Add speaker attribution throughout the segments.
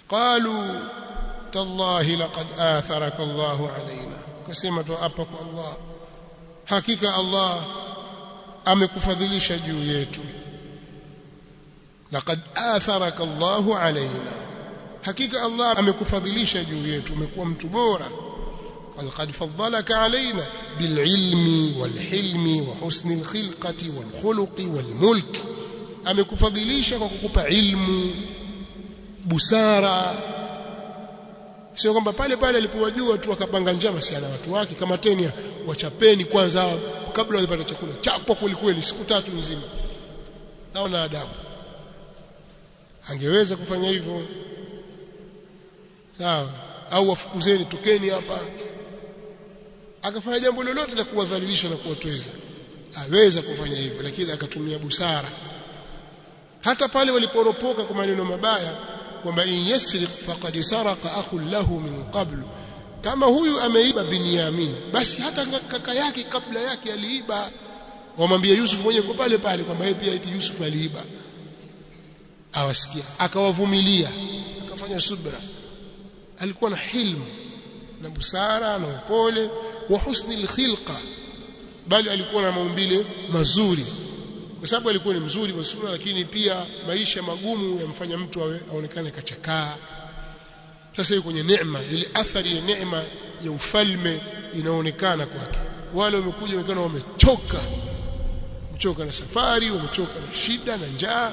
Speaker 1: qalu tallahi laqad atharaka Allahu alaina ukasema tu hapa kwa Allah hakika Allah amekufadhilisha juu yetu laqad atharaka Allahu alaina hakika Allah amekufadhilisha juu yetu umekuwa mtu bora walqad faddalaka alaina bililmi walhilmi wa husni alkhilqati walkhuluqi walmulk amekufadhilisha kwa kukupa ilmu busara sio kwamba pale pale alipowajua tu akapanga njama si ana watu wake kama tenia wachapeni kwanza kabla wapate chakula chapwa kwelikweli siku tatu nzima naona adabu angeweza kufanya hivyo sawa au wafukuzeni tokeni hapa akafanya jambo lolote la kuwadhalilisha na kuwatweza aweza kufanya hivyo lakini akatumia busara hata pale waliporopoka kwa maneno mabaya kwamba in yasriq faqad saraka akhun lahu min qablu kama huyu ameiba Binyamin basi hata kaka yake kabla yake aliiba wamwambia Yusuf mwenyewe kwa pale pale kwamba yeye pia eti Yusuf aliiba awasikia akawavumilia akafanya subra alikuwa na hilmu na busara na upole wa husni alkhilqa bali alikuwa na maumbile mazuri kwa sababu alikuwa ni mzuri wa sura lakini pia maisha magumu yamfanya mtu awe aonekane kachakaa sasa yuko kwenye neema ile athari ya neema ya ufalme inaonekana kwake wale wamekuja wamekana wamechoka wamechoka na safari wamechoka na shida na njaa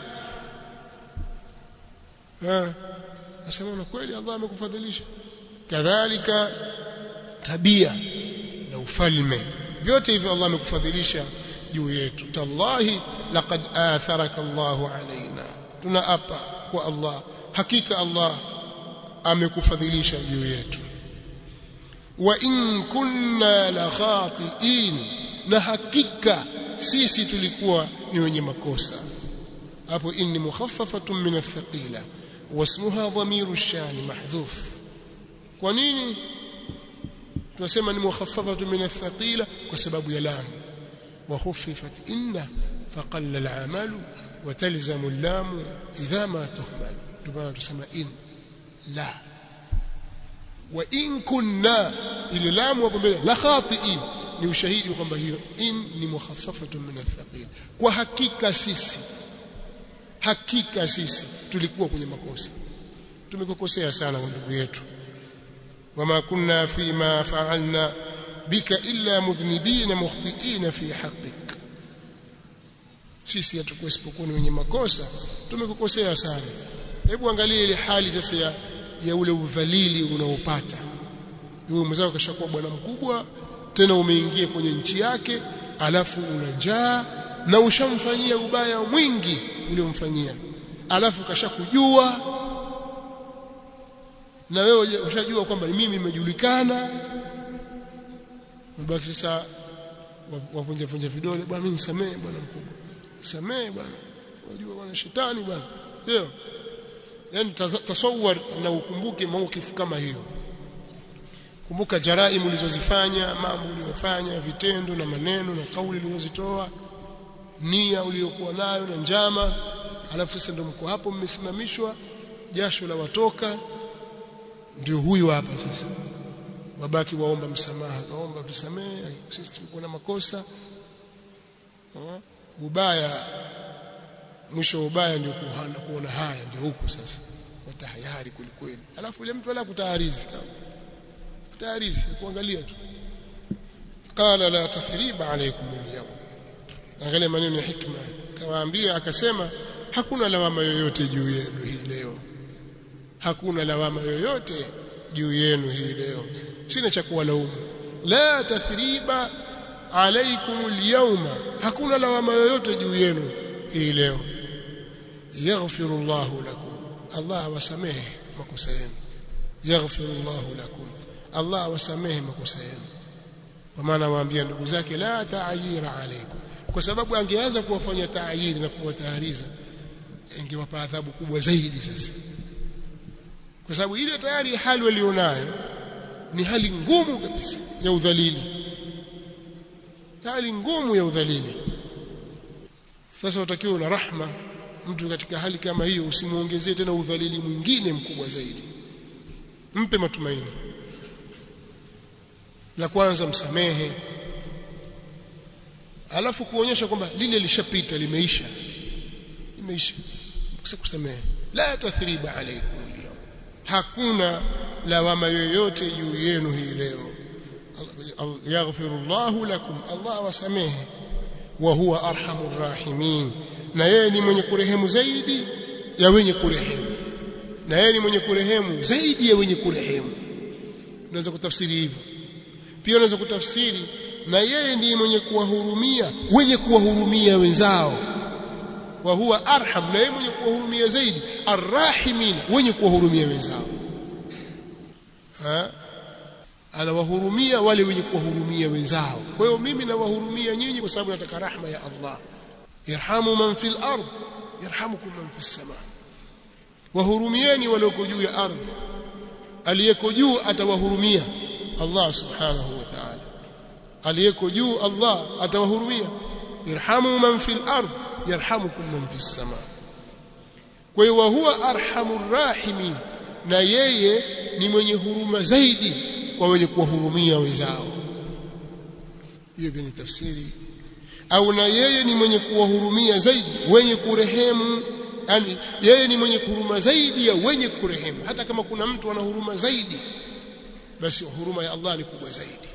Speaker 1: eh nasema na kweli Allah amekufadhilisha kadhalika tabia na ufalme vyote hivyo Allah amekufadhilisha juu yetu tallahi laqad atharaka Allahu alaina tunaapa kwa Allah hakika Allah amekufadhilisha juu yetu wa in kunna la khatiin na hakika sisi tulikuwa ni wenye makosa hapo inni mukhaffafatun min athqila wasmuha dhamiru ash-shani mahdhuf kwa nini tunasema ni mukhaffafatun min athqila kwa sababu ya lam wa khuffifat inna faqalla al-amalu wa talzamu al-lam idha ma tuhmal ndio tunasema in la wa in kunna ile lamu hapo mbele la khatiin ni ushahidi kwamba hiyo in ni mukhaffafatun min athqil kwa hakika sisi hakika sisi tulikuwa kwenye makosa tumekukosea sana kwa ndugu yetu wama kunna fima fa'alna bika illa mudhnibina mukhtiina fi haqqik sisi hatukuwa isipokuwa ni wenye makosa tumekukosea sana hebu angalia ile hali sasa ya, ya ule udhalili unaopata yule mwenzako kashakuwa bwana mkubwa tena umeingia kwenye nchi yake alafu una njaa na ushamfanyia ubaya mwingi uliomfanyia alafu kashakujua na wewe ushajua kwamba mimi nimejulikana mbaki sasa wavunja vunja vidole bwana mimi nisamee bwana mkubwa nisamee bwana unajua bwana shetani bwana ndio yani tasawwar na ukumbuke maukifu kama hiyo kumbuka jaraimu ulizozifanya mambo uliyofanya vitendo na maneno na kauli ulizozitoa nia uliyokuwa nayo na njama alafu sasa ndio mko hapo mmesimamishwa jasho la watoka ndio huyu hapa sasa wabaki waomba msamaha kaomba tusamee sisi tulikuwa na makosa ubaya mwisho ubaya ndio kuhana kuona haya ndio huko sasa watahayari kwelikweli alafu ile mtu ala kutaharizi kama kutaharizi kuangalia tu qala la tathriba alaykum al-yawm angalia maneno ya hikma kawaambia akasema hakuna lawama yoyote juu yenu hii leo hakuna lawama yoyote juu yenu hii leo sina cha kuwalaumu la tathriba alaykum al-yawma hakuna lawama yoyote juu yenu hii leo yaghfiru Allahu lakum Allah wasamehe makosa yenu yaghfiru Allahu lakum Allah wasamehe makosa yenu kwa maana waambia ndugu zake la ta'yira alaykum kwa sababu angeanza kuwafanya taayiri na kuwatahariza ingewapa adhabu kubwa zaidi sasa kwa sababu ile tayari hali walionayo ni hali ngumu kabisa ya udhalili hali ngumu ya udhalili sasa utakiwa na rahma mtu katika hali kama hiyo usimuongezee tena udhalili mwingine mkubwa zaidi mpe matumaini la kwanza msamehe alafu kuonyesha kwamba lile lishapita limeisha limeisha kusamehe la tathriba alaykum al hakuna lawama yoyote juu yenu hii leo yaghfirullahu lakum Allah wasamehe wa huwa arhamur rahimin na yeye ni mwenye kurehemu zaidi ya wenye kurehemu na yeye ni mwenye kurehemu zaidi ya wenye kurehemu unaweza kutafsiri hivyo pia unaweza kutafsiri na yeye ndiye mwenye kuwahurumia wenye kuwahurumia wenzao wa huwa arham na yeye mwenye kuwahurumia zaidi arrahimin wenye kuwahurumia wenzao ha? anawahurumia wale wenye kuwahurumia wenzao kwa hiyo mimi nawahurumia nyinyi kwa sababu nataka rahma ya Allah yarhamu man fil ard yarhamukum man fis sama wahurumieni walioko juu ya ardhi aliyeko juu atawahurumia Allah subhanahu wa ta'ala aliyeko juu Allah atawahurumia irhamu man fil ard yarhamukum man fis sama kwa hiyo wa huwa arhamur rahimin na yeye ni mwenye huruma zaidi kwa wenye kuwahurumia wenzao hiyo ni tafsiri au na yeye ni mwenye kuwahurumia zaidi wenye kurehemu yani yeye ni mwenye huruma zaidi ya wenye kurehemu hata kama kuna mtu ana huruma zaidi basi huruma ya Allah ni kubwa zaidi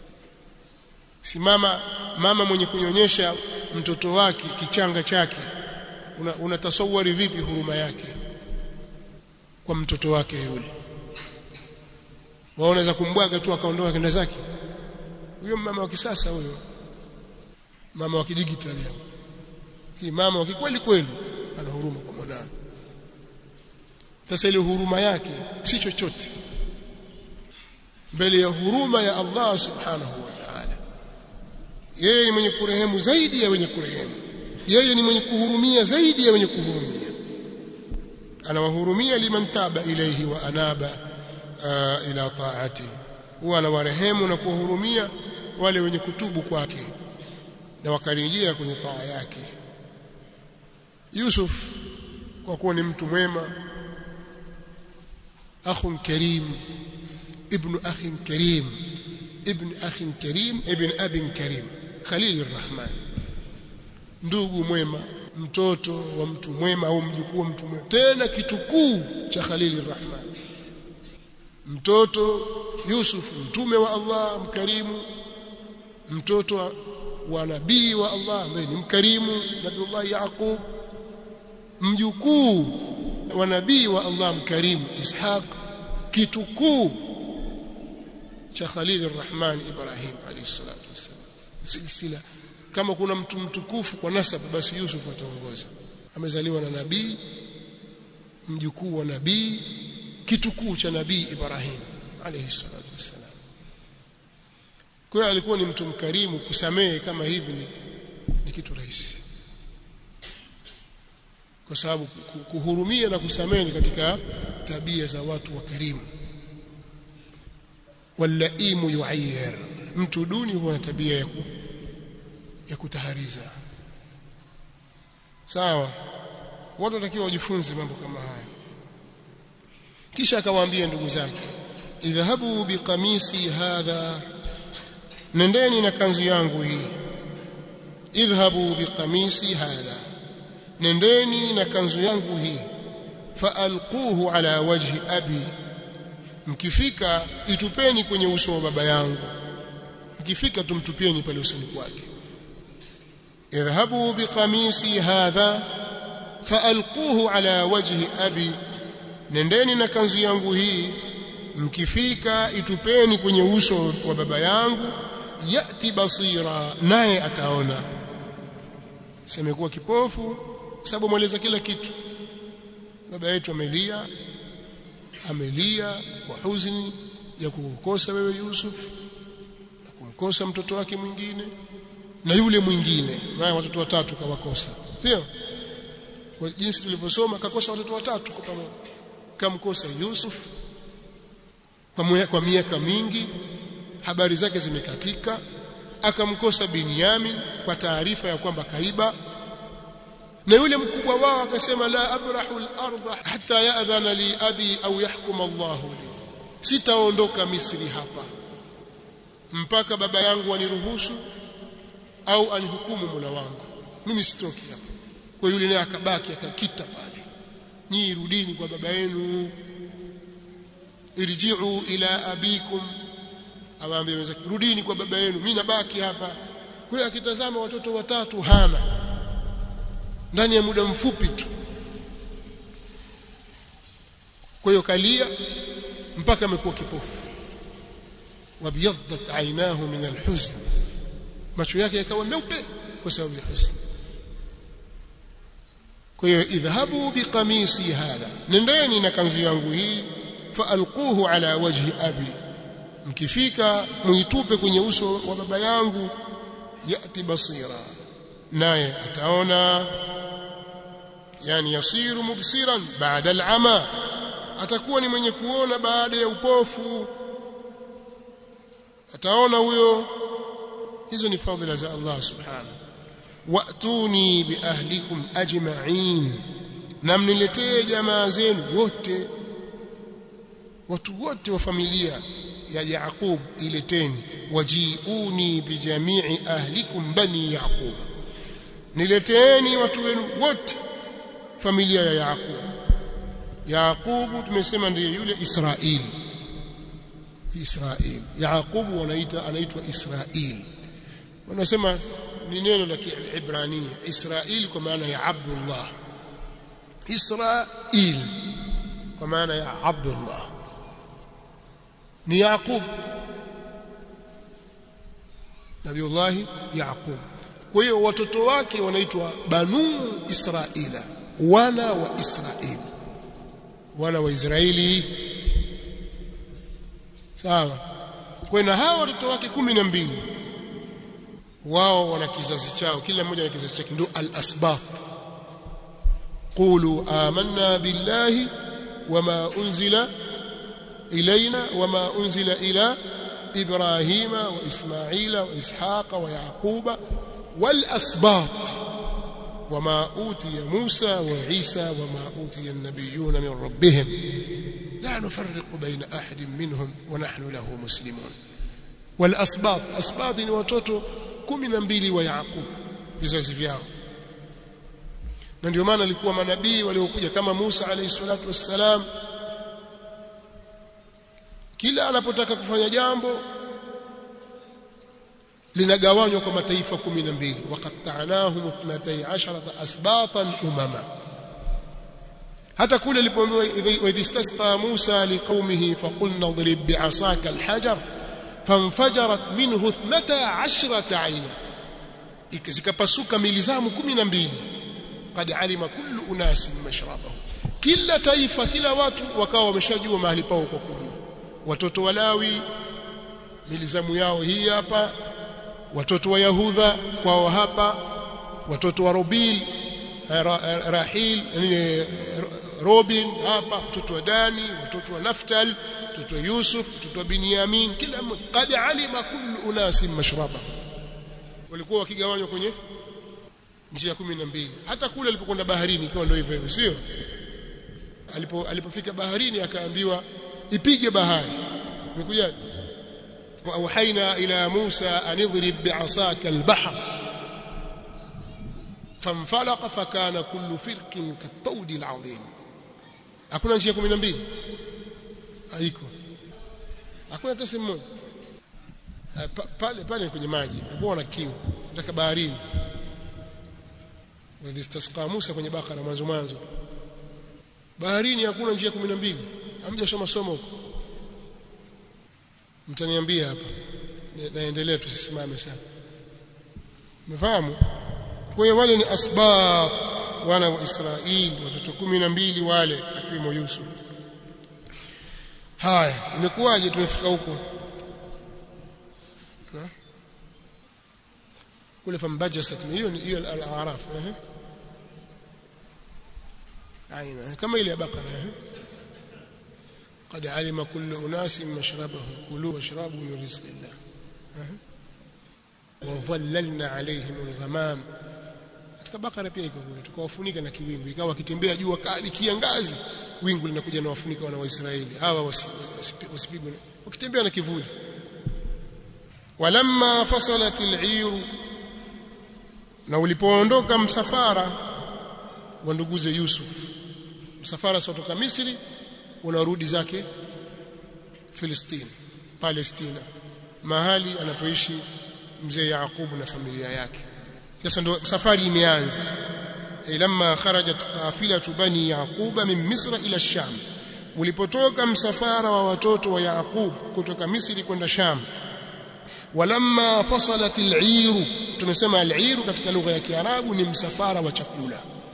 Speaker 1: simama mama mwenye kunyonyesha mtoto wake kichanga chake unatasawari una vipi huruma yake kwa mtoto wake yule waonaweza kumbwaga tu akaondoka kenda zake huyo mama wa kisasa huyo mama wa kidigitali hapo hii mama wa kweli kweli ana huruma kwa mwanae sasa ile huruma yake si chochote mbele ya huruma ya Allah subhanahu wa ta'ala yeye ni mwenye kurehemu zaidi ya wenye kurehemu yeye ni mwenye kuhurumia zaidi ya wenye kuhurumia anawahurumia liman taba ilayhi wa anaba uh, ila taati huwa anawarehemu na kuwahurumia wale wenye kutubu kwake na wakarejea kwenye taa yake Yusuf kwa kuwa ni mtu mwema akhun karim ibn akhin karim ibn akhin karim ibn abin karim khalil arrahman ndugu mwema mtoto wa mtu mwema au mjukuu wa mtu mwema tena kitukuu cha khalil arrahman mtoto Yusuf mtume wa Allah mkarimu mtoto wa nabii wa Allah ambaye ni mkarimu Nabiullah Yaqub mjukuu wa nabii wa Allah mkarimu Ishaq kitukuu cha Khalil Arrahman Ibrahim alayhi salatu wasallam silsila kama kuna mtu mtukufu kwa nasaba basi Yusuf ataongoza amezaliwa na nabii mjukuu wa nabii kitukuu cha nabii Ibrahim alayhi salatu wasallam kwa hiyo alikuwa ni mtu mkarimu kusamehe kama hivi ni, ni kitu rahisi kwa sababu kuhurumia na kusamehe ni katika tabia za watu wakarimu walaimu yuayyir mtu duni huwa na tabia ya, ku, ya kutahariza sawa watu watakiwa wajifunze mambo kama haya kisha akawaambia ndugu zake idhahabu biqamisi hadha nendeni na kanzu yangu hii idhhabu biqamisi hadha nendeni na kanzu yangu hii faalquhu ala wajhi abi mkifika itupeni kwenye uso wa baba yangu mkifika tumtupieni pale usoni kwake idhhabu biqamisi hadha faalquhu ala wajhi abi nendeni na kanzu yangu hii mkifika itupeni kwenye uso wa baba yangu yati basira naye ataona semekuwa kipofu sababu mweleza kila kitu baba yetu amelia amelia kwa huzuni ya kukukosa wewe Yusuf na kumkosa mtoto wake mwingine na yule mwingine naye watoto watatu kawakosa sio kwa jinsi tulivyosoma kakosa watoto watatu kwa pamoja kamkosa Yusuf kwa, kwa miaka mingi habari zake zimekatika akamkosa Binyamin kwa taarifa ya kwamba kaiba na yule mkubwa wao akasema la abrahu al-ardha hatta ya'dhana li abi au yahkum Allah li sitaondoka Misri hapa mpaka baba yangu aniruhusu au anihukumu Mola wangu mimi sitoki hapa kwa yule naye akabaki akakita pale nyinyi rudini kwa baba yenu irji'u ila abikum awaambie wenzake rudini kwa baba yenu mimi nabaki hapa kwa hiyo akitazama watoto watatu hana ndani ya muda mfupi tu kwa hiyo kalia mpaka amekuwa kipofu wabyaddat aynahu min alhuzn macho yake yakawa meupe kwa sababu ya huzn kwa hiyo idhhabu biqamisi hadha nendeni na kanzu yangu hii faalquhu ala wajhi abi mkifika muitupe kwenye uso wa baba yangu yati basira naye ataona yani yasiru mubsiran baada al'ama atakuwa ni mwenye kuona baada ya upofu ataona huyo hizo ni fadhila za Allah subhanahu wa'tuni bi ahlikum ajma'in na mniletee jamaa zenu wote watu wote wa familia ya Yaqub ileteni wajiuni bijamii ahlikum bani Yaqub nileteeni watu wenu wote familia ya Yaqub Yaqub tumesema ndiye yule Israeli Israeli Yaqub wanaita anaitwa Israeli wanasema ni neno la Kiebrania Israeli kwa maana ya Abdullah Israel kwa maana ya Abdullah ni Yaqub Nabiullah Yaqub kwa hiyo watoto wake wanaitwa Banu Israila wana wa Israeli wana wa Israeli sawa kwa na hawa watoto wake kumi na mbili wao wana kizazi chao kila mmoja na kizazi chake ndio al-asbat qulu amanna billahi wama unzila إلينا وما أنزل إلى إبراهيم وإسماعيل وإسحاق ويعقوب والأسباط وما أوتي موسى وعيسى وما أوتي النبيون من ربهم لا نفرق بين أحد منهم ونحن له مسلمون والأسباط أسباط وتوتو kumi na mbili wa Yaqub vizazi vyao na ndio maana alikuwa manabii waliokuja kama Musa alayhi salatu wassalam kila anapotaka kufanya jambo linagawanywa kwa mataifa 12 waqatta'nahum 12 asbatan umama hata kule alipoambiwa idh istasqa Musa liqaumihi faqulna idrib bi'asaka alhajar fanfajarat minhu 12 ayna ikazikapasuka milizamu 12 qad alima kullu unasin mashrabahu kila taifa kila watu wakawa wameshajua mahali pao kwa kunywa watoto wa Lawi milizamu yao hii hapa watoto wa Yahudha kwao hapa watoto wa Robil Rahil Robin hapa watoto wa Dani watoto wa Naftal watoto wa Yusuf watoto wa Binyamin kila qad alima kullu unasin mashraba walikuwa wakigawanywa kwenye njia 12 hata kule alipokwenda baharini ikawa ndio hivyo hivyo sio alipo alipofika baharini akaambiwa ipige bahari imekuja وأوحينا إلى موسى أن اضرب بعصاك البحر فانفلق فكان كل فرق كالطود العظيم hakuna njia 12 haiko hakuna hata sehemu moja pale pale kwenye maji walikuwa wana kiu nataka baharini walistasqa Musa kwenye Bakara mwanzo mwanzo baharini hakuna njia 12 hamjasoma somo huko mtaniambia hapa naendelea tusisimame sana umefahamu kwa hiyo wale ni asbab wana wa Israeli watoto kumi na mbili wale akiwemo Yusuf haya imekuwaje tumefika huko kule fambajasat hiyo hiyo al-a'raf eh aina kama ile ya bakara eh قد علم كل أناس مشربهم كلوا واشربوا من رزق الله وظللنا عليهم الغمام katika bakara pia iko kule tukawafunika na kiwingu ikawa wakitembea jua kali kiangazi wingu linakuja na wafunika wana wa Israeli hawa wasipigwe wakitembea na kivuli walamma fasalat al na ulipoondoka msafara wa nduguze Yusuf msafara kutoka Misri unarudi zake Filistini Palestina mahali anapoishi mzee Yaqubu na familia yake sasa ndo safari imeanza lamma kharajat qafilatu bani yaquba min misra ila sham ulipotoka msafara wa watoto wa Yaqub kutoka Misri kwenda Sham walamma fasalat al-'ir tumesema al-'ir katika lugha ya Kiarabu ni msafara wa chakula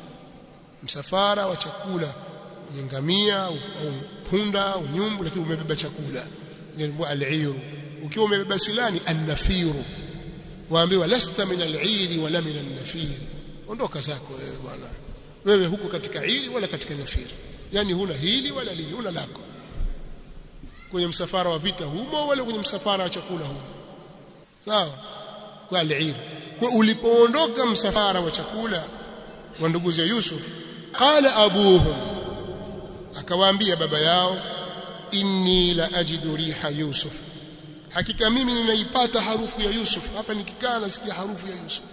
Speaker 1: msafara wa chakula ngamia au punda au nyumbu lakini umebeba chakula ni al-'ir ukiwa umebeba silani an-nafiru waambiwa lasta min al-'ir wala min an-nafir ondoka zako wewe bwana wewe huko katika iri wala katika nafiri yani huna hili wala lili huna lako kwenye msafara wa vita humo wala kwenye msafara wa chakula humo sawa kwa al-ir kwa ulipoondoka msafara wa chakula wa ndugu za Yusuf qala abuhum akawaambia baba yao inni la ajidu riha yusuf hakika mimi ninaipata harufu ya yusuf hapa nikikaa nasikia harufu ya yusuf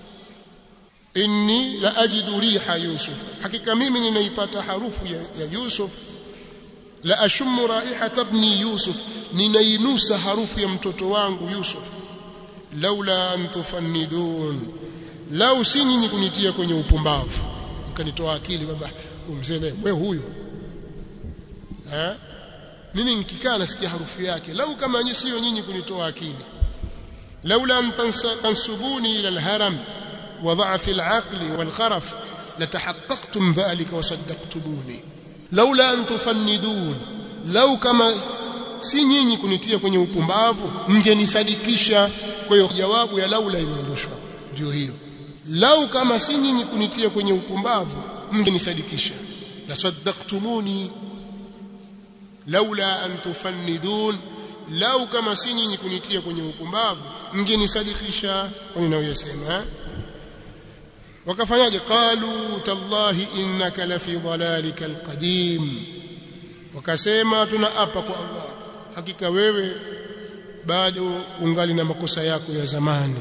Speaker 1: inni la ajidu riha yusuf hakika mimi ninaipata harufu ya, ya yusuf la ashummu raihata ibni yusuf ninainusa harufu ya mtoto wangu yusuf laula an tufannidun lau si nyinyi kunitia kwenye upumbavu mkanitoa akili kwamba mzee naye wewe huyu eh mimi nikikaa nasikia harufu yake lau kama nyinyi sio nyinyi kunitoa akili laula an tansubuni ila alharam وضعف العقل والخرف لتحققتم ذلك وصدقتموني لولا أن تفندون لو كما si nyinyi kunitia kwenye upumbavu mngenisadikisha kwa hiyo jawabu ya laula imeondoshwa ndio hiyo lau kama si nyinyi kunitia kwenye upumbavu mngenisadikisha la saddaqtumuni laula an tufannidun lau kama si nyinyi kunitia kwenye upumbavu mngenisadikisha kwa ninayosema eh? wakafanyaje qalu tallahi innaka la fi dhalalika alqadim wakasema tunaapa kwa Allah hakika wewe bado ungali na makosa yako ya zamani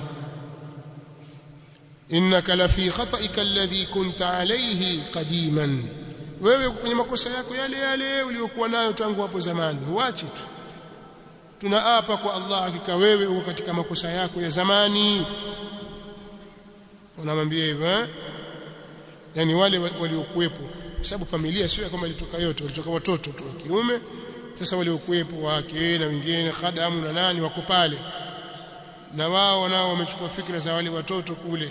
Speaker 1: innaka la fi khata'ika alladhi kunta alayhi qadiman wewe kwenye makosa yako yale yale uliokuwa nayo tangu hapo zamani huachi tu tunaapa kwa Allah hakika wewe uko katika makosa yako ya zamani unamwambia hivyo eh yani wale waliokuwepo kwa sababu familia sio kama ilitoka yote walitoka watoto tu wa kiume sasa waliokuwepo wake na wengine khadamu na nani wako pale na wao nao wamechukua fikra za wale watoto kule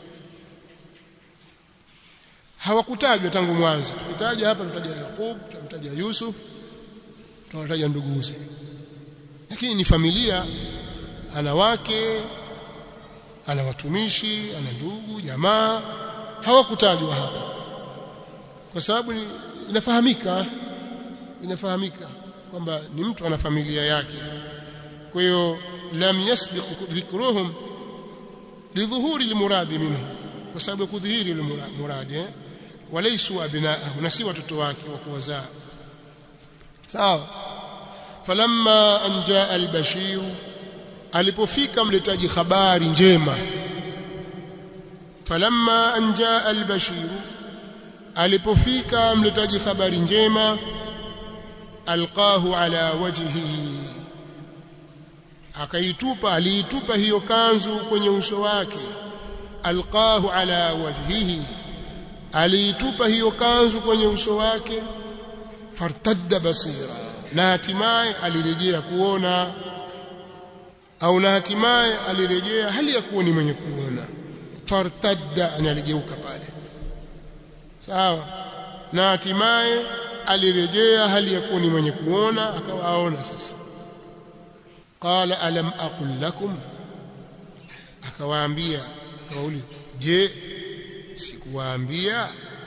Speaker 1: hawakutajwa tangu mwanzo tukitaja hapa tutaja Yakub tutamtaja Yusuf tutataja nduguze lakini ni familia ana wake ana watumishi ana ndugu jamaa hawakutajwa hapa kwa sababu inafahamika inafahamika kwamba ni mtu ana familia yake kwa hiyo lam yasbiq dhikruhum lidhuhuri almuradi minhu kwa sababu kudhihiri almuradi eh? walaysu abnaahu na si watoto wake wa kuwazaa sawa falamma an jaa albashir alipofika mletaji habari njema falamma an jaa albashir alipofika mletaji habari njema alqahu ala wajhihi akaitupa aliitupa hiyo kanzu kwenye uso wake alqahu ala wajhihi aliitupa hiyo kanzu kwenye uso wake fartadda basira na hatimaye alirejea kuona au na hatimaye alirejea hali ya kuwa ni mwenye kuona fartadda analigeuka pale sawa na hatimaye alirejea hali ya kuwa ni mwenye kuona akawa aona sasa qala alam aqul lakum akawaambia akawauliza je sikuwaambia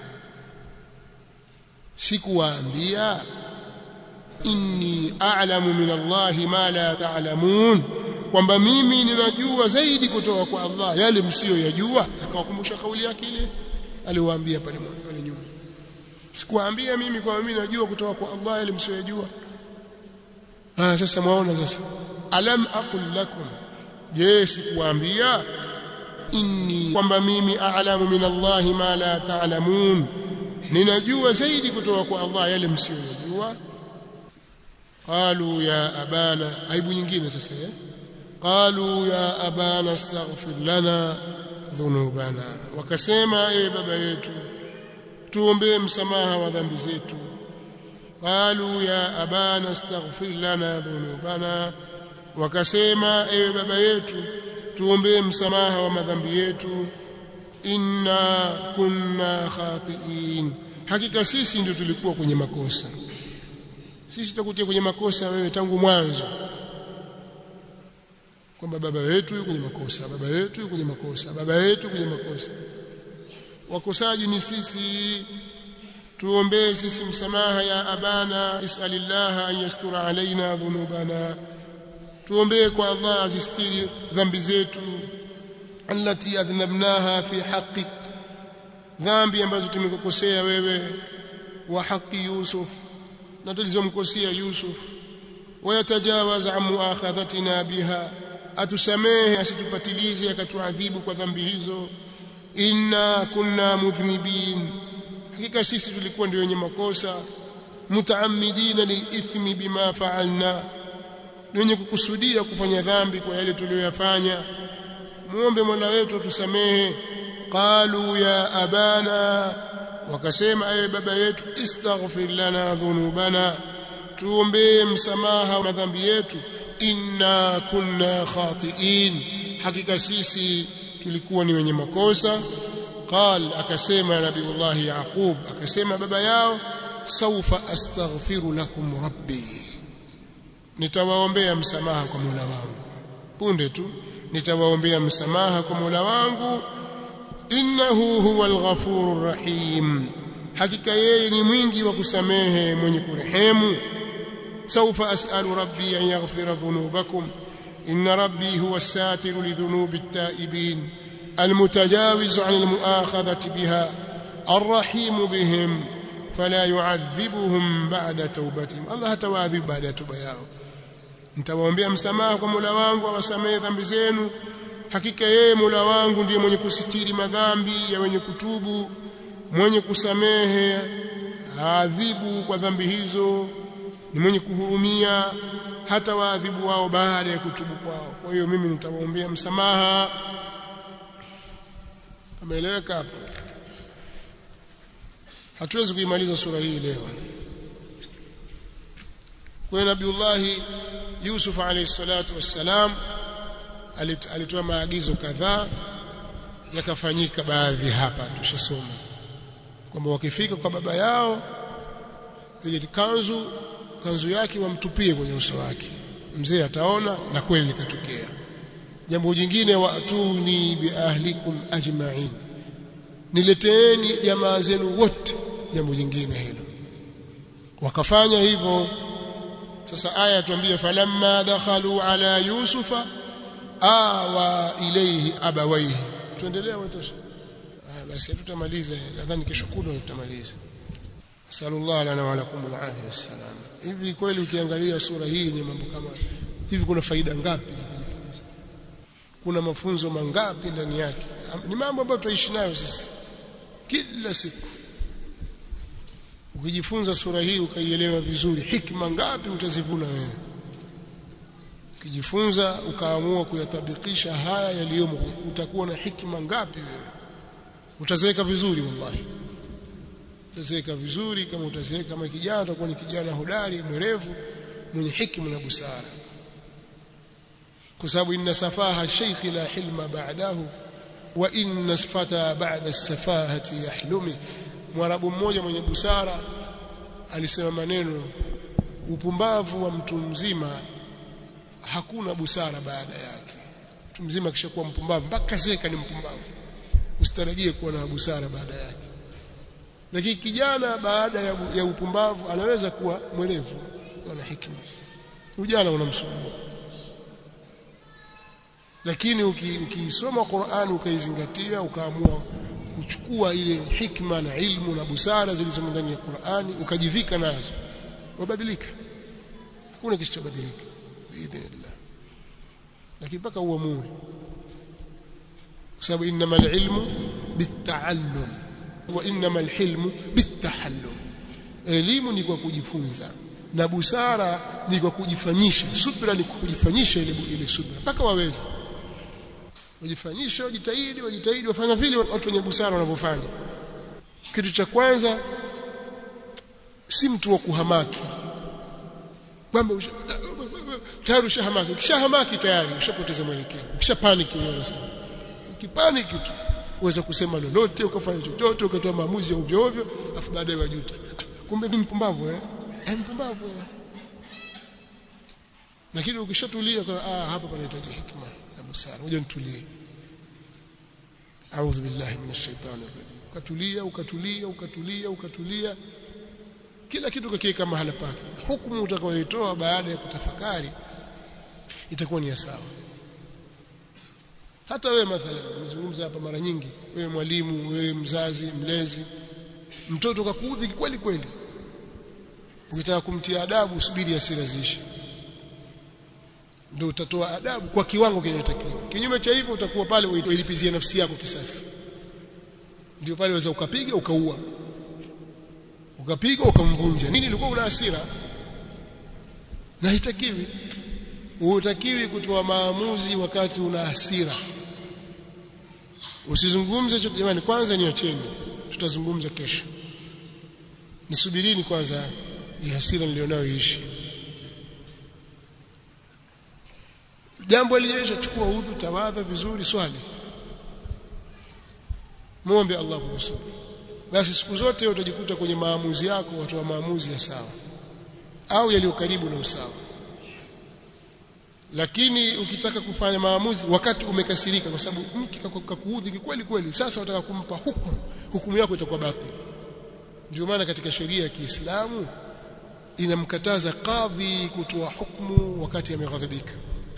Speaker 1: sikuwaambia inni a'lamu min Allahi ma la ta'lamun kwamba mimi ninajua zaidi kutoka kwa Allah yale msiyoyajua akawakumbusha kauli yake ile aliwaambia pale pale nyuma sikuambia mimi kwa mimi najua kutoka kwa Allah ile msiyojua ah sasa mwaona sasa alam aqul lakum je sikuambia inni kwamba mimi a'lamu min Allah ma la ta'lamun ninajua zaidi kutoka kwa Allah yale msiyojua qalu ya abana aibu nyingine sasa eh qalu ya abana astaghfir lana dhunubana wakasema ewe baba yetu tuombee msamaha wa dhambi zetu qalu ya abana astaghfir lana dhunubana wakasema ewe baba yetu tuombee msamaha wa madhambi yetu inna kunna khati'in hakika sisi ndio tulikuwa kwenye makosa sisi tutakutia kwenye makosa wewe tangu mwanzo kwamba baba yetu yuko kwenye makosa baba yetu yuko kwenye makosa baba yetu kwenye makosa wakosaji ni sisi tuombee sisi msamaha ya abana isalillaha an yastura alaina dhunubana tuombee kwa Allah azistiri dhambi zetu allati adhnabnaha fi haqqik dhambi ambazo tumekukosea wewe wa haki Yusuf na tulizomkosea Yusuf wayatajawaz an muakhadhatina biha atusamehe asitupatilize akatuadhibu kwa dhambi hizo inna kunna mudhnibin hakika sisi tulikuwa ndio wenye makosa mutaamidina lilithmi bima fa'alna wenye kukusudia kufanya dhambi kwa yale tuliyoyafanya muombe Mola wetu atusamehe qalu ya abana wakasema ewe baba yetu istaghfir lana dhunubana tuombee msamaha wa madhambi yetu inna kunna khati'in hakika sisi tulikuwa ni wenye makosa qal akasema nabiullah yaqub akasema baba yao saufa astaghfiru lakum rabbi nitawaombea msamaha kwa Mola wangu punde tu nitawaombea msamaha kwa Mola wangu innahu huwal ghafurur rahim hakika yeye ni mwingi wa kusamehe mwenye kurehemu سوف أسأل ربي أن يغفر ذنوبكم إن ربي هو الساتر لذنوب التائبين المتجاوز عن المؤاخذة بها الرحيم بهم فلا يعذبهم بعد توبتهم الله تواذب بعد توبة yao nitawaombea msamaha kwa Mola wangu awasamehe dhambi zenu hakika yeye Mola wangu ndiye mwenye kusitiri madhambi ya wenye kutubu mwenye kusamehe adhibu kwa dhambi hizo ni mwenye kuhurumia hata waadhibu wao baada ya kutubu kwao kwa hiyo mimi nitawaombea msamaha ameeleweka hapo hatuwezi kuimaliza sura hii leo kwa nabiullah Yusuf alayhi salatu wassalam alitoa maagizo kadhaa yakafanyika baadhi hapa tushasoma kwamba wakifika kwa baba yao ile kanzu kanzu yake wamtupie kwenye uso wake mzee ataona na kweli likatokea jambo jingine waatuni biahlikum ajma'in nileteeni jamaa zenu wote jambo jingine hilo wakafanya hivyo sasa aya tuambie falamma dakhalu ala yusufa awa ilayhi abawaihi tuendelee watosha ah basi tutamaliza nadhani kesho kutwa tutamaliza sallallahu lana wa lakum alafia wassalam hivi kweli ukiangalia sura hii ni mambo kama hivi kuna faida ngapi za kujifunza kuna mafunzo mangapi ndani yake ni mambo ambayo tutaishi nayo sisi kila siku ukijifunza sura hii ukaielewa vizuri hikma ngapi utazivuna wewe ukijifunza ukaamua kuyatabikisha haya yaliyomo utakuwa na hikma ngapi wewe utazeeka vizuri wallahi utazeeka vizuri kama utazeeka kama kijana utakuwa ni kijana hodari mwerevu mwenye hikma na busara kwa sababu inna safaha shaykh la hilma ba'dahu wa inna fata ba'da as-safahati yahlumi mwarabu mmoja mwenye busara alisema maneno upumbavu wa mtu mzima hakuna busara baada yake mtu mzima kishakuwa mpumbavu mpaka zeka ni mpumbavu usitarajie kuwa na busara baada yake lakini kijana baada ya, ya upumbavu anaweza kuwa mwerevu na hikima ujana unamsumbua lakini ukisoma uki Qur'an ukaizingatia ukaamua kuchukua ile hikma na ilmu na busara zilizomo ndani ya Qur'ani ukajivika nazo wabadilika hakuna kisichobadilika biidhnillah lakini mpaka uamue kwa sababu innamal ilmu bitaallum wa innamal hilmu bitahallum elimu ni kwa kujifunza na busara ni kwa kujifanyisha subra ni kwa kujifanyisha ile ile subra mpaka waweza wajifanyisha wajitahidi wajitahidi wafanya vile watu wenye busara wanavyofanya kitu cha kwanza si mtu wa kuhamaki kwamba tayari ushahamaki ukishahamaki tayari ushapoteza mwelekeo ukishapanic unasema ukipanic tu uweza kusema lolote ukafanya chochote ukatoa maamuzi ya ovyo ovyo afu baadaye wajuta kumbe mimi mpumbavu eh eh mpumbavu eh lakini ukishatulia kwa ah hapa panahitaji hikma na busara ngoja nitulie a'udhu billahi minash shaitani rajim ukatulia ukatulia ukatulia ukatulia kila kitu kakiweka mahala pake hukumu utakayoitoa baada ya kutafakari itakuwa ni sawa hata wewe mathalan nimezungumza hapa mara nyingi wewe mwalimu wewe mzazi mlezi mtoto kakuudhi kweli kweli ukitaka kumtia adabu subiri hasira ziishi ndio utatoa adabu kwa kiwango kinachotakiwa kinyume cha hivyo utakuwa pale uilipizie nafsi yako kisasi ndio pale waweza ukapiga ukaua ukapiga ukamvunja nini ilikuwa una hasira na hitakiwi hutakiwi kutoa maamuzi wakati una hasira usizungumze jamani kwanza niacheni tutazungumza kesho nisubirini kwanza hii hasira nilionayo iishi jambo lijeisha chukua udhu tawadha vizuri swali muombe Allah kukusubiri basi siku zote utajikuta kwenye maamuzi yako watoa maamuzi ya sawa au yaliyo karibu na usawa lakini ukitaka kufanya maamuzi wakati umekasirika kwa sababu mke kakuudhi kweli kweli sasa unataka kumpa hukumu hukumu yako itakuwa batili ndio maana katika sheria ya Kiislamu inamkataza kadhi kutoa hukumu wakati ameghadhibika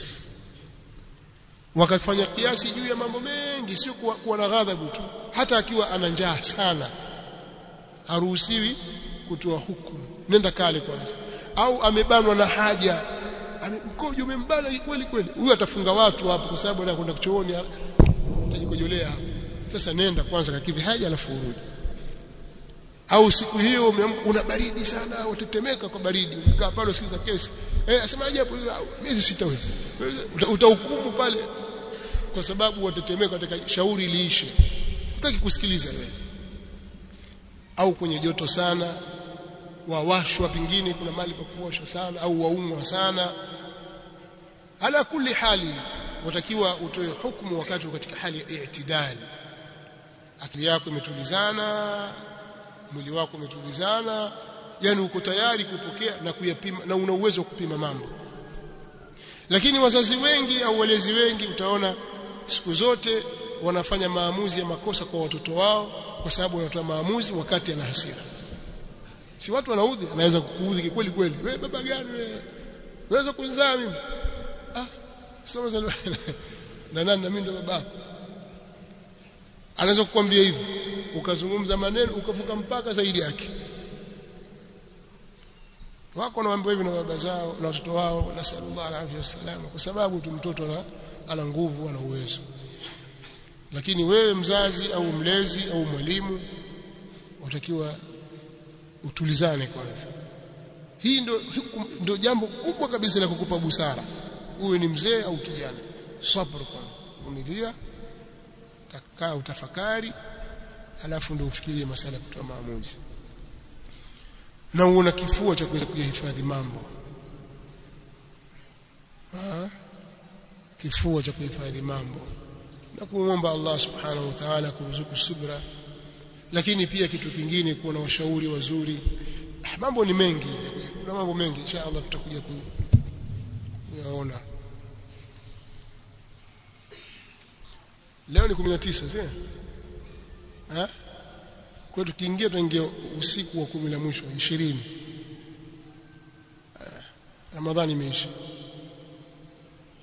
Speaker 1: wakafanya kiasi juu ya mambo mengi sio kuwa, kuwa na ghadhabu tu hata akiwa ana njaa sana haruhusiwi kutoa hukumu nenda kale kwanza au amebanwa na haja mkojo umembana kweli kweli huyo atafunga watu hapo kwa sababu anakwenda chooni atajikojolea sasa nenda kwanza kakidhi haja alafu urudi au siku hiyo una baridi sana utetemeka kwa baridi umekaa pale usikiza kesi eh asemaje hapo miezi sita wewe utahukumu pale kwa sababu watetemeka katika shauri liishe hutaki kusikiliza wewe au kwenye joto sana wawashwa pingine kuna mali pa kuwashwa sana au waumwa sana ala kulli hali watakiwa utoe hukumu wakati katika hali ya i'tidali akili yako imetulizana mwili wako umetulizana yani uko tayari kupokea na kuyapima na una uwezo wa kupima mambo lakini wazazi wengi au walezi wengi utaona siku zote wanafanya maamuzi ya makosa kwa watoto wao kwa sababu wanatoa maamuzi wakati ana hasira si watu wanaudhi anaweza kukuudhi kweli kweli wewe baba gani wewe unaweza kunizaa mimi ah soma zalwa na nani na mimi ndo babako anaweza kukwambia hivyo ukazungumza maneno ukavuka mpaka zaidi yake wako wanaambiwa hivi na baba zao na watoto wao na sallallahu alaihi wasallam kwa sababu tu mtoto ana, ana nguvu ana uwezo lakini wewe mzazi au mlezi au mwalimu utakiwa utulizane kwanza hii ndio ndio jambo kubwa kabisa la kukupa busara uwe ni mzee au kijana sabr kwanza vumilia takaa utafakari alafu ndio ufikirie masala ya kutoa maamuzi na uona kifua cha kuweza kuyahifadhi mambo ha? kifua cha kuhifadhi mambo na kumwomba Allah subhanahu wa ta'ala kuruzuku subra lakini pia kitu kingine kuwa na washauri wazuri mambo ni mengi kuna mambo mengi insha Allah tutakuja kuyaona leo ni 19 sio eh kwa tukiingia tuingia usiku wa kumi la mwisho 20 Ramadhani imeisha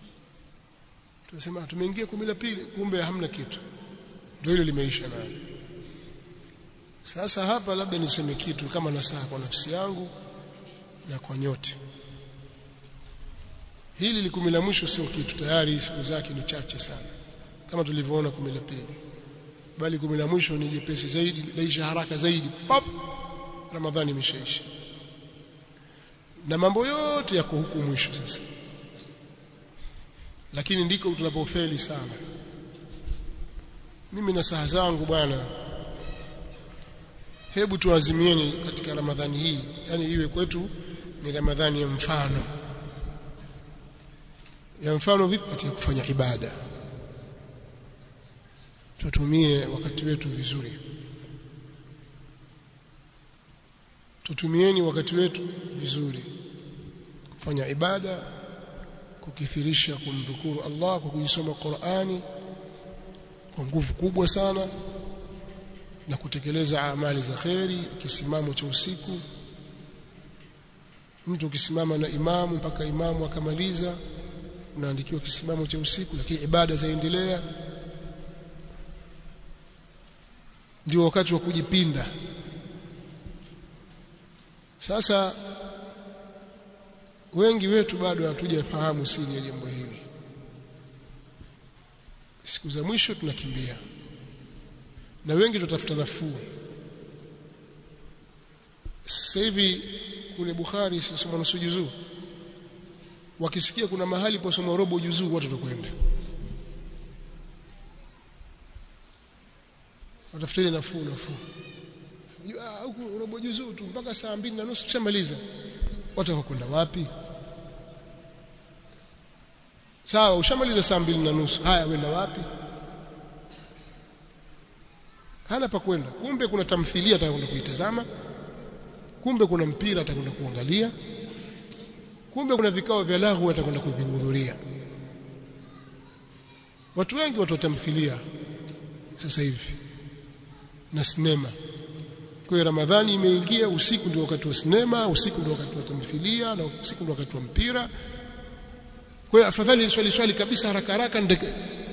Speaker 1: tunasema tumeingia kumi la pili kumbe hamna kitu ndio hilo limeisha nayo sasa hapa labda niseme kitu kama nasaha kwa nafsi yangu na kwa nyote hili likumi la mwisho sio kitu tayari siku zake ni chache sana kama tulivyoona kumi la pili bali kumi la mwisho ni jepesi zaidi laisha haraka zaidi pop ramadhani imeshaisha na mambo yote yako huku mwisho sasa lakini ndiko tunapofeli sana mimi na saha zangu bwana hebu tuazimieni katika ramadhani hii yani iwe kwetu ni ramadhani ya mfano ya mfano vipi katika kufanya ibada tutumie wakati wetu vizuri tutumieni wakati wetu vizuri kufanya ibada kukithirisha kumdhukuru Allah kwa kujisoma Qur'ani kwa nguvu kubwa sana na kutekeleza amali za kheri kisimamo cha usiku mtu ukisimama na imamu mpaka imamu akamaliza unaandikiwa kisimamo cha usiku lakini ibada zaendelea ndio wakati wa kujipinda sasa wengi wetu bado hatujafahamu siri ya jambo hili siku za mwisho tunakimbia na wengi tutafuta nafuu sasa hivi kule Bukhari soma nusu juzuu wakisikia kuna mahali posoma robo juzuu watu watakwenda watafuteni nafuu nafuu huku robo juzuu tu mpaka saa mbili na nusu tushamaliza watu watakwenda wapi sawa ushamaliza saa mbili na nusu haya wenda wapi hana pa kwenda kumbe kuna tamthilia atakwenda kuitazama kumbe kuna mpira atakwenda kuangalia kumbe kuna vikao vya lahu atakwenda kuvihudhuria watu wengi watu tamthilia sasa hivi na sinema kwa hiyo ramadhani imeingia usiku ndio wakati wa sinema usiku ndio wakati wa tamthilia na usiku ndio wakati wa mpira kwa hiyo afadhali swali swali kabisa haraka haraka ndeke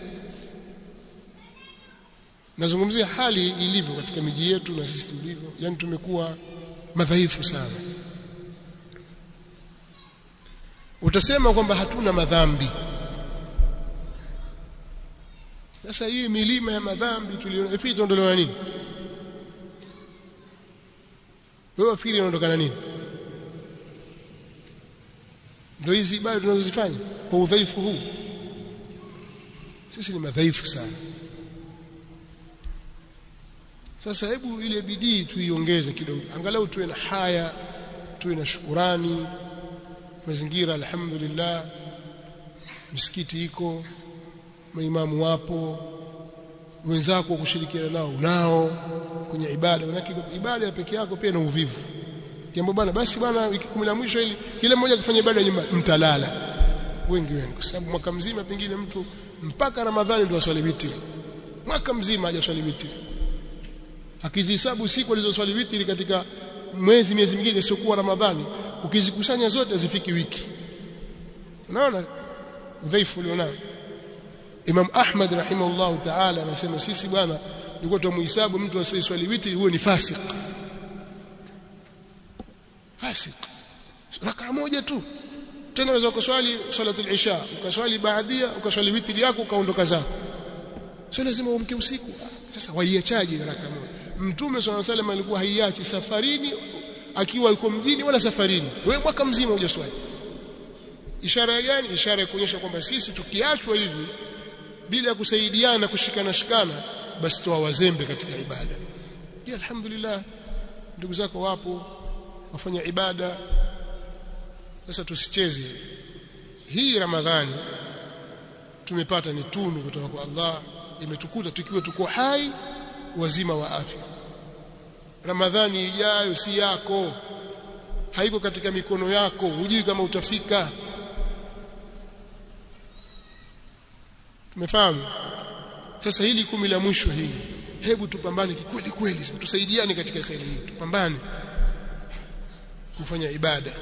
Speaker 1: nazungumzia hali ilivyo katika miji yetu na sisi tulivyo yani tumekuwa madhaifu sana utasema kwamba hatuna madhambi sasa hii milima ya madhambi tuliona ipi itaondolewa nini wewe wafikiri inaondokana nini ndio hizi ibada tunazozifanya kwa udhaifu huu sisi ni madhaifu sana sasa hebu ile bidii tuiongeze kidogo angalau tuwe na haya tuwe na shukurani mazingira alhamdulillah misikiti iko maimamu wapo wenzako kushirikiana nao unao kwenye ibada manake ibada ya peke yako pia na uvivu jambo bwana basi bwana wiki kumi la mwisho ili kila mmoja akifanya ibada nyumbani mtalala wengi wenu kwa sababu mwaka mzima pengine mtu mpaka ramadhani ndio aswali witri mwaka mzima hajaswali witri akizihesabu siku alizoswali witri katika mwezi miezi mingine isiyokuwa ramadhani ukizikusanya zote zifiki wiki unaona udhaifu ulionao Imam Ahmad rahimahullah ta'ala anasema sisi bwana nilikuwa tumuhesabu mtu asiyeswali witri huyo ni fasik fasik raka moja tu tena unaweza kuswali salatul isha ukaswali baadia ukaswali witri yako ukaondoka zako sio lazima uamke usiku sasa waiachaje raka moja mtume swalla salam alikuwa haiachi safarini akiwa yuko mjini wala safarini wewe mwaka mzima hujaswali ishara gani ishara ya kuonyesha kwamba sisi tukiachwa hivi bila ya kusaidiana kushikana shikana basi toa wazembe katika ibada ya alhamdulillah ndugu zako wapo wafanya ibada sasa tusicheze hii ramadhani tumepata ni tunu kutoka kwa Allah imetukuta tukiwa tuko hai wazima wa afya ramadhani ijayo si yako haiko katika mikono yako hujui kama utafika tumefahamu sasa hili kumi la mwisho hili hebu tupambane kikweli kweli tusaidiane katika khairi hii tupambane kufanya ibada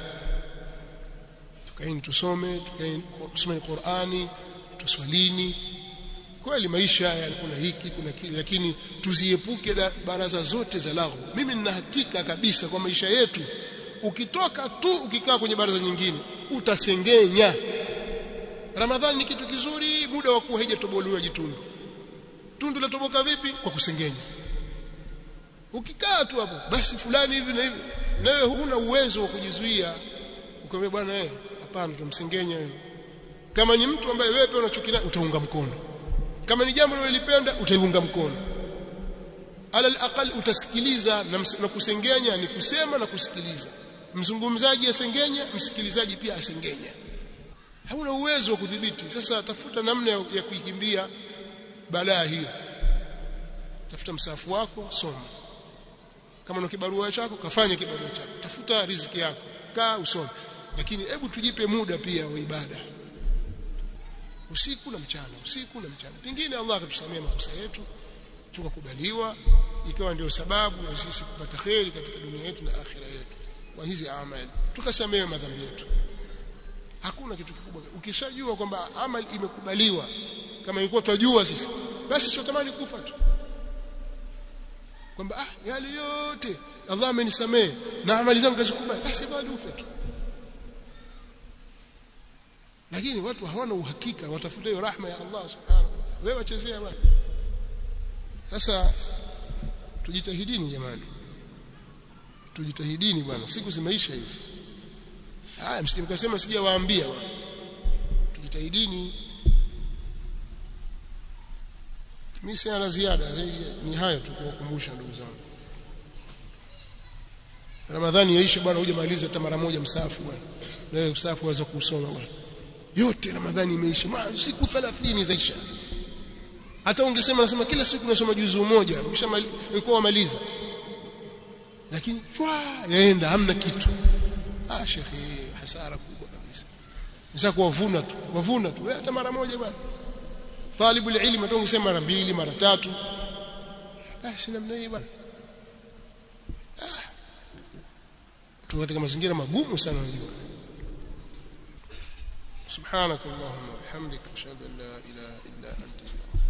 Speaker 1: tukaeni tusome tukaeni tusome Qur'ani tuswalini kweli maisha haya kuna hiki kuna kile lakini tuziepuke baraza zote za laghu mimi nina hakika kabisa kwa maisha yetu ukitoka tu ukikaa kwenye baraza nyingine utasengenya ramadhani ni kitu kizuri muda wa kuwa haijatobolewa jitundu tundu latoboka vipi kwa kusengenya ukikaa tu hapo basi fulani hivi na hivi nawe huna uwezo wa kujizuia ukamwambia bwana eh hapana tumsengenya wewe kama ni mtu ambaye wewe pia unachokina utaunga mkono kama ni jambo unalolipenda utaiunga mkono alal aqal utasikiliza na, na kusengenya ni kusema na kusikiliza mzungumzaji asengenya msikilizaji pia asengenya hauna uwezo wa kudhibiti sasa tafuta namna ya, ya kuikimbia balaa hiyo tafuta msafu wako soma kama una kibarua chako kafanye kibarua chako tafuta riziki yako kaa usome lakini hebu tujipe muda pia wa ibada usiku na mchana usiku na mchana pengine Allah atatusamea makosa yetu tukakubaliwa ikawa ndio sababu ya sisi kupata kheri katika dunia yetu na akhira yetu kwa hizi amali tukasamehe madhambi yetu hakuna kitu kikubwa ukishajua kwamba amali imekubaliwa kama ilikuwa twajua sisi basi sio tamani kufa tu kwamba ah yale yote Allah amenisamehe na amali zangu kazikubali basi bali ufe tu lakini watu hawana uhakika watafuta hiyo rahma ya Allah subhanahu wa ta'ala wewe wachezea bwana sasa tujitahidini jamani tujitahidini bwana siku zimeisha hizi haya msimkasema sijawaambia bwana tujitahidini mimi sina la ziada zaidi ni hayo tu kuwakumbusha ndugu zangu Ramadhani yaisha bwana uje maliza hata mara moja msafu bwana wewe msafu waweza kusoma bwana yote Ramadhani imeisha siku 30 zaisha hata ungesema nasema kila siku nasoma juzu moja ukishamaliza wamaliza lakini chwa yaenda hamna kitu ah shekhi hasara kubwa kabisa sasa kuwavuna tu wavuna tu hata mara moja bwana talibu ilmu tu ungesema mara mbili mara tatu basi namna hii bwana ah tu katika mazingira magumu sana unajua سبحانك اللهم وبحمدك اشهد ان لا اله الا انت استغفرك